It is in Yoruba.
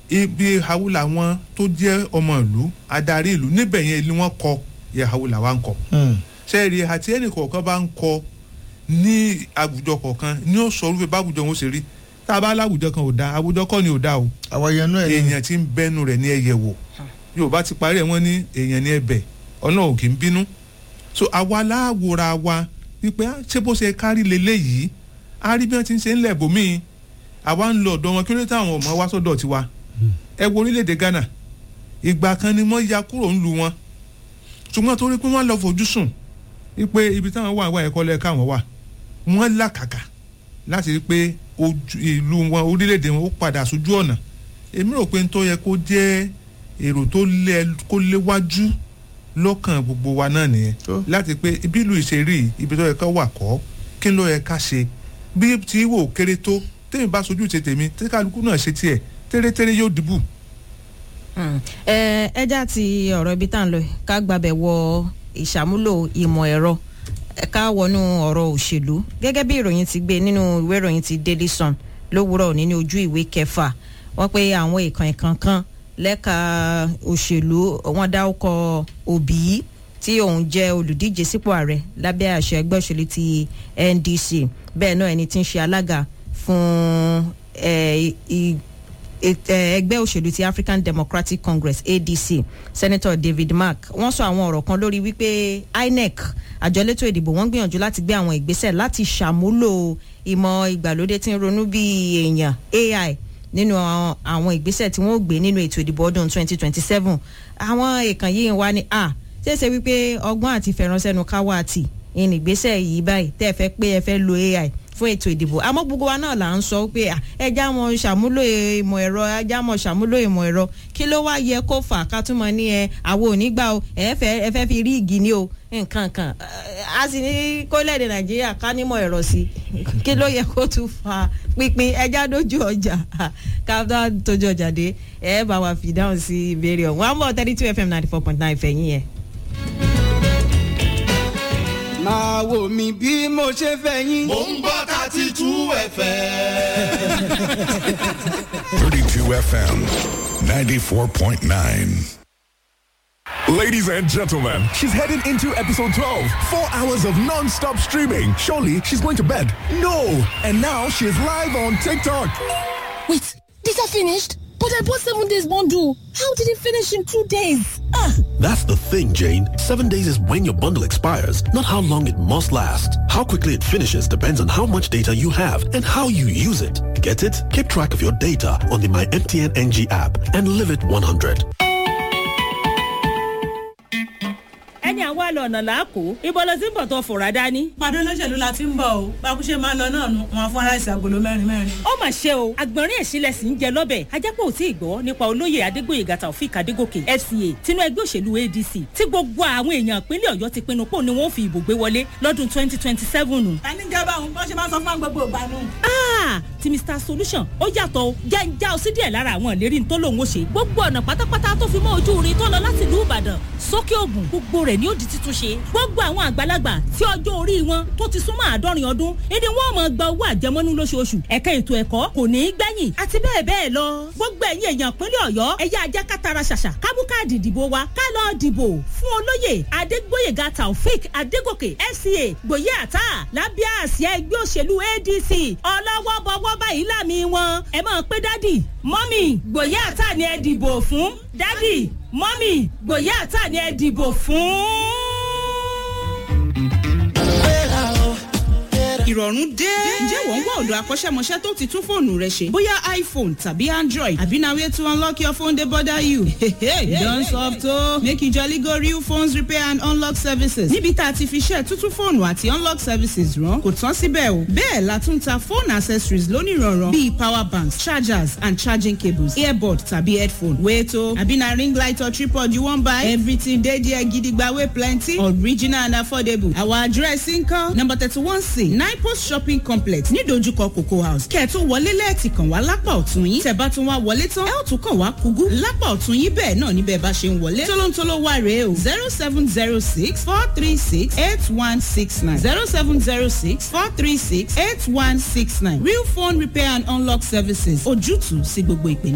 ibi hawula wọn tó jẹ́ ọmọ ìlú adarí ìlú níbẹ̀ yẹn ni wọ́n kọ yẹ hawula wa ń kọ sẹ́ẹ̀rì àti ẹnì kọ̀ọ̀kan bá ń kọ ní àwùjọ kọ̀ọ̀kan ní ó sọ orúfẹ́ báwùjọ wọn ó ṣe rí tá a bá láwùjọ kan ò da àwùjọ kọ́ ni ò da o àwọn yẹn náà èèyàn tí ń bẹ́nu rẹ̀ ní ẹyẹ wò yorùbá ti parí ẹ̀ wọ́n ní èèyàn ní ẹbẹ̀ ọ̀nà ò kì í bínú so àwa láwòra wa wípé á, ṣé bó ṣe kárí leléyìí á rí bí wọ́n ti ń ṣe ń lẹ̀ bòmíì àwa ń lọ ọ̀dọ̀ wọn kí ló dé táwọn ọmọ wa sọ́dọ̀ tiwa ẹ wo orílẹ̀-èdè Ghana ìgbà kan ni wọ́n ya kúrò ńlu wọn ṣùgbọ́n torí pé wọ́n lọ fojú sùn wípé ibi táwọn wà wà ẹ̀kọ́ lẹ́ka wọn wà wọ́n làkàkà láti rí pé ojú ìlú wọn orílẹ̀-èdè wọn ó padà sójú ọ̀nà èmi rò pé n tó yẹ kó jẹ́ èrò tó lé kó léwájú lọ́kàn gbogbo wa náà nìyẹn Tó. láti pé ibi ìlú ìṣeré ibi tó yẹ ká wà kọ́ kí ló yẹ ká ṣe bí tí wò kéré tó tèmi bá sojú ṣe tèmi tí kálukú náà ṣe tiẹ̀ tẹ́rẹ́tẹ́rẹ́ yóò dìbò. ẹ ẹja ti ọ̀rọ̀ ibi tá à ń lọ yìí, ká gbàbẹ̀ wọ ìṣàmúlò ìmọ̀ ẹ̀rọ ẹ ká wọnú ọ̀rọ̀ òṣèlú gẹ́gẹ́ bí ìròyìn ti gbé nínú ìwé ìròyìn ti Daily Sun lówùúrọ̀ òní ní ojú ìwé kẹfà wọ́n pé àwọn ìkànnì kankan lẹ́ka òṣèlú wọ́n dá ọkọ̀ òbí tí òun jẹ́ olùdíje sípò ààrẹ lábẹ́ àṣẹ ẹgbẹ́ òṣèlú ti NDC bẹ́ẹ̀ náà ẹni tí ń ṣe alága fún eh, i- et- eh, ẹgbẹ́ òṣèlú ti African Democratic Congress ADC Senator David Mark wọ́n sọ àwọn ọ̀rọ̀ kan lórí wípé INEC àjọ elétò ìdìbò wọ́n gbìyànjú láti gbé àwọn ìgbésẹ̀ láti ṣàmúlò ìmọ̀ ìgbàlódé tí ń ronú bí èèyàn AI nínú àwọn- àwọn ìgbésẹ̀ tí wọ́n ó gbé nínú ètò ìdìbò ọdún 2027 àwọn èèkàn yìí wá ní a ṣeéṣe wípé ọgbọ́n àti fẹ̀ránṣẹ́nu káwá àti ìnìgbésẹ̀ yìí báyìí tẹ́ ẹ fẹ́ pé ẹ fẹ́ lo AI fún ètò ìdìbò àmọ́ gbogbo wa náà là ń sọ pé à, ẹ já mọ́ ṣàmúlò ìmọ̀ ẹ̀rọ ẹ já mọ́ ṣàmúlò ìmọ̀ ẹ̀rọ kí ló wá yẹ kó fà ká tún mọ ní ẹ àwọn onígbà o ẹ fẹ́ ẹ fẹ́ fi rí igi ní o nǹkan kan Ẹ, a sì ní kólẹ̀dẹ̀ nàìjíríà ká nímọ̀ ẹ̀rọ sí kí ló yẹ kó tún fa pínpín ẹja dójú ọjà ká tó tójú ọjà dé ẹ bá wa fi dáhùn sí ìbéèrè ọ̀hún one more thirty two fm ninety four point nine fẹ̀yìn yẹn. máa wò mí bí mo ṣe fẹ́ yín. Mo ń gbọ́ thirty two ẹ̀fẹ̀. 32 FM 94.9. Ladies and gentlemen, she's heading into episode 12. Four hours of non stop streaming. Surely she's going to bed. No! And now she's live on TikTok. Wait, these are finished? But I bought seven days bundle. How did it finish in two days? Ah, That's the thing, Jane. Seven days is when your bundle expires, not how long it must last. How quickly it finishes depends on how much data you have and how you use it. Get it? Keep track of your data on the My MTN NG app and live it 100. ẹni àwa lọ ọ̀nà làákò ibo ló ti ń bọ̀ tó fòrà dání. pàdé olóṣèlú la ti ń bọ̀ o bákúṣe máa ń lọ náà nu wọn fún aláìsàn agolo mẹ́rin mẹ́rin. ó mà ṣe o àgbọ̀nrín ẹ̀sìnlẹ̀ sì ń jẹ lọ́bẹ̀ ajápọ̀ ò tí ì gbọ́ nípa olóyè adégbòye taofik adégòkè fca tinú ẹgbẹ́ òṣèlú adc tí gbogbo àwọn èèyàn ìpínlẹ̀ ọ̀yọ́ ti pinnu pò ní wọ́n fi ìbò gbé wọlé lọ́dún twenty twenty seven. ta ní gẹ́gẹ́ báwọn bọ́n ṣe máa ń sọ fún gbogbo ìgbà nù. Ah, ti mr solution ó yàtọ̀ o jẹ́ ń já ọ sí díẹ̀ lára àwọn ìlérí tó lòun ó ṣe gbogbo ọ̀nà pátápátá tó fi mọ́ ojú irin tó lọ láti ìlú ìbàdàn sókè ògùn gbogbo rẹ̀ ni ó di títún ṣe gbogbo àwọn àgbàlagbà tí ọjọ́ orí wọn tó ti súnmọ́ àádọ́rin ọdún ìdí wọn máa gba owó àjẹmọ́nú lóṣooṣù ẹ̀ka ètò ẹ̀kọ́ kò ní í gbẹ̀yìn àti bẹ́ẹ̀ bẹ́ẹ̀ lọ gbogbo ẹ̀yin èèyàn ìpínlẹ̀ ọ̀yọ́ ẹ̀yà ajá kátara ṣàṣà kábú káàdì ìdìbò wa ká lọ dìbò fún olóyè adégbóyèga taofik adégòkè fca gbòye àtà lábẹ́ àsíá ẹgbẹ́ òṣèlú adc ọlọ́wọ́ bọ́wọ́ báyìí lámì wọn ẹ máa pé dádì mọ́mì gbòye àtà ni ẹ dìbò fún dádì mọ́mì gbòye àtà ni ẹ dìbò fún. ìrọ̀rùn dé. ǹjẹ́ wọ́n ń wá ọ̀dọ̀ akọ́ṣẹ́mọṣẹ́ tó ti tún fóònù rẹ ṣe? bóyá iphone tàbí android àbí na way to unlock your phone dey bother you. you don soft o. make you jolly go real phones repair and unlock services. níbi tá a ti fi ṣe tuntun fóònù àti unlock services rán kò tán síbẹ̀ o. bẹ́ẹ̀ la tún ta phone accessories lónìrànràn bíi power banks chargers and charging cables earbud tàbí headphone. wait o àbí na ring light or tripod you wan buy? everything dey there gidigba wey plenty original and affordable. our address nkan number thirty one c nine post shopping complex ní dojúkọ cocoa house kẹ́ẹ̀tún wọlé lẹ́ẹ̀tì kàn wá lápá ọ̀tún yín tẹ̀ bá tún wá wọlé tán ẹ̀ ó tún kàn wá kúgú lápá ọ̀tún yín bẹ́ẹ̀ náà níbẹ̀ bá ṣe ń wọlé tólóńtóló wà rèé o zero seven zero six four three six eight one six nine zero seven zero six four three six eight one six nine real phone repair and unlock services ojútùú sí gbogbo ìpèníjà.